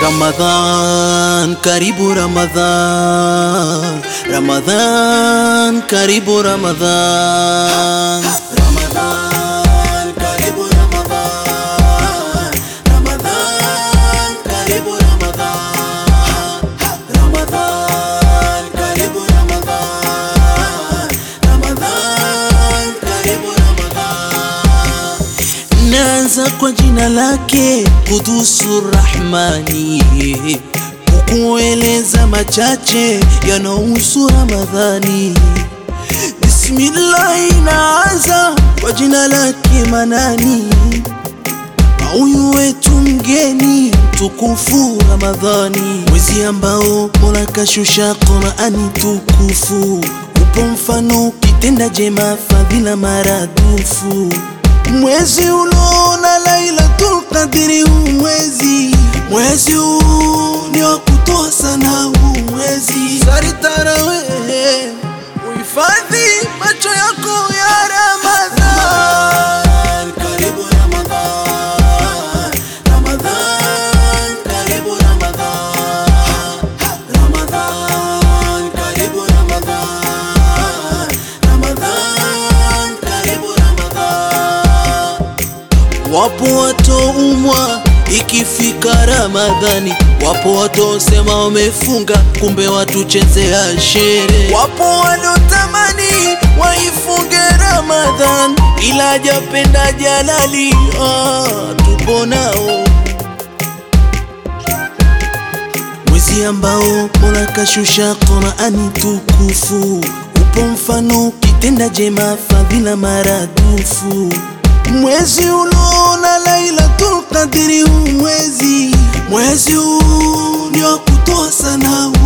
Ramadhan, karibu Ramadhan, Ramadhan, karibu Ramadhan, Ramadhan, karibu Ramadhan, Ramadhan, karibu Ramadhan, Ramadhan, karibu Ramadhan, Ramadhan, karibu Ramadhan. Naanza kwa jina lake Kudusu Rahmani, kukueleza machache yanahusu Ramadhani. Bismillahi, naanza kwa jina lake Manani, huyu wetu mgeni tukufu Ramadhani, mwezi ambao Mola kashusha Qurani tukufu, upo mfano kitenda jema, fadhila maradufu mwezi unaona Lailatul Qadri, huu mwezi mwezi huu ni wa kutoa sana, huu mwezi sari tarawehe, uhifadhi macho yako ya Ramadhan. Karibu Ramadhan, Ramadhan, karibu Ramadhan, Ramadhan, karibu Ramadhan, Ramadhan, karibu Ramadhan. Wapo watoumwa ikifika Ramadhani, wapo watosema wamefunga, kumbe watuchezea shere. Wapo wanotamani waifunge Ramadhan, ila japenda Jalali, ah, tupo nao mwezi ambao Mola kashusha Qurani tukufu, upo mfano kitenda jema, fadhila maradufu mwezi unaona Lailatul Qadri, huu mwezi mwezi huu ni wa kutoa sana,